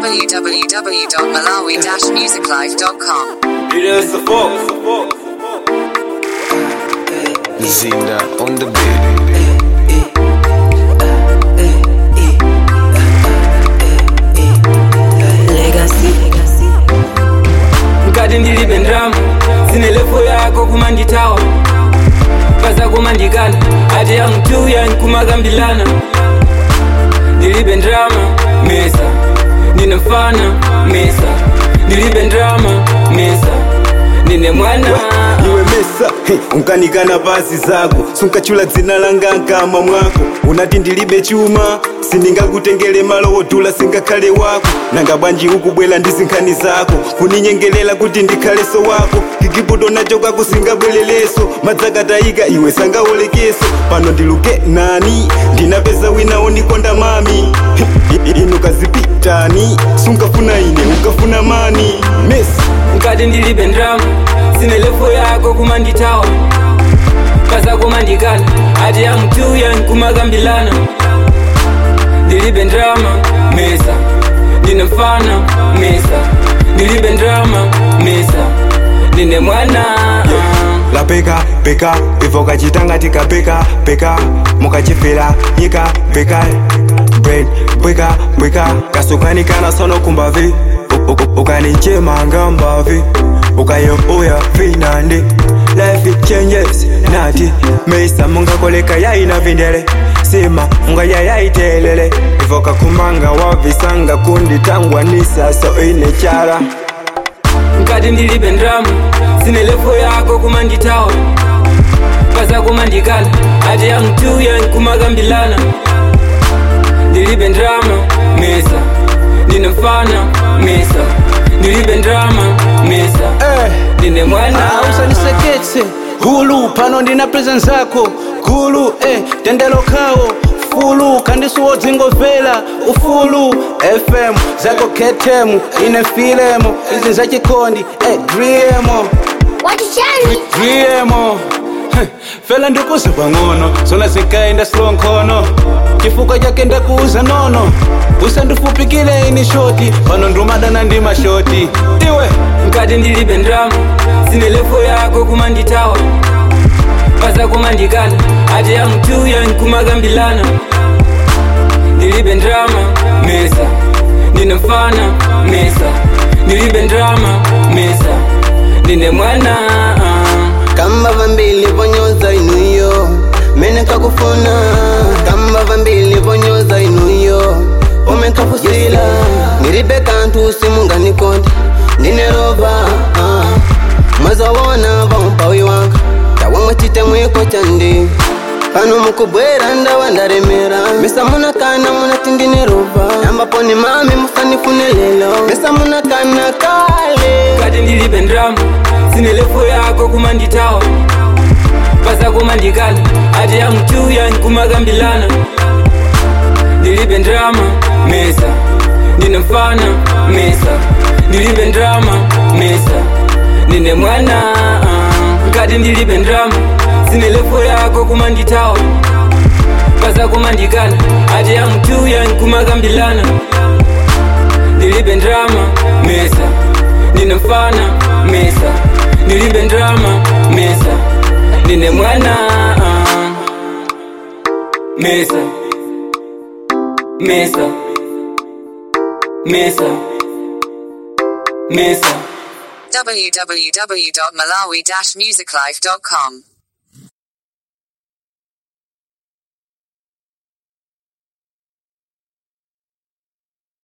www.malawi-musiclife.com. It is the Fox. Zinda on the beat. mkati ndilibe ndrama zine lepo yako kumanditawa pasa kumandikana ati yamtuya nkumakambilana ndilibe ndrama mesa ndine mfana mesa ndilibe ndrama mesa ndine mwana iwe mesa he, unkanikana pasi zako sunkachula dzina langa nkama mwako unati ndilibe chuma sindingakutengele malo wotula singakhale wako nanga bwanji ukubwela ndi zinkhani zako kuninyengelela kuti ndikhaleso wako kikiputo nacho kako singabweleleso madzakatayika iwe sangawolekeso pano ndiluke nani ndinapeza wina unikonda mami He, inu kazipitani sunkafuna ine ukafuna mani mesi mkati ndilibe ndrama zine lepo yako kumanditawa pasa kumandikana ati yamtuya nkumakambilana ndilibe ndrama mesa ndine mfana mesa ndilibe ndrama mesa ndine mwana la peka peka ivo kachitanga tikapeka peka mukachifera nyika peka brain bweka bweka kasukanikana sono kumbavi U- u- ukanichema ngambavi ukayoboya vinande life changes nati meisa mungakoleka yaina vindele sima munga yayaitelele ivo kakumanga wavisanga kunditangwa nisaso ine chara mkati ndilibe ndrama zine lepo yako kumanditawa pasa kumandikana ati yamtuya nkumakambilana ndilibe ndrama mesa ndine mfana mesa ndilibe ndrama mesa Eh. ndine mwana Ah, usaniseketse hulu pano ndina presence zako gulu eh, tendelo kawo fulu kandisuwo dzingomvera ufulu fm zako ketemu ine filemo izi zachikondi eh, driemo driemo Heh, fela ndikuza pang'ono zona zikaenda slow nkhono chifukwa chake ndakuuza nono usandifupikile ini shoti pano ndumadana ndi mashoti iwe mkati ndilibe ndrama zine lepo yako kumanditawa pasa kumandikana ati yamtuya nkumakambilana ndilibe ndrama mesa ndine mfana mesa ndilibe ndrama mesa ndine mwana kamba vambili vonyoza inuyo mene kakufuna kamba vambili vonyoza inuyo omekafusila ngiribe kantu simunganikonde ndinerova ah. mwazawona vampawi wanga tawamwe chitemwiko chandi pano mukubwera ndawa ndaremera mesa munakana munati ndinerova ambapo ni mami musanifune lelo mesa munakana kale mkati ndilibe ndrama zine lepo yako kumanditawa pasa kumandikana ati yamtuya nkumakambilana ndilibe ndrama mesa ndine mfana mesa ndilibe ndrama mesa ndine mwana mkati ndilibe ndrama zine lepo yako kumanditawa pasa kumandikana ati yamtuya nkumakambilana ndilibe ndrama mesa ndine mfana mesa ndilibe ndrama mesa ndine mwana mesa mesa mesa mesa www.malawi-musiclife.com.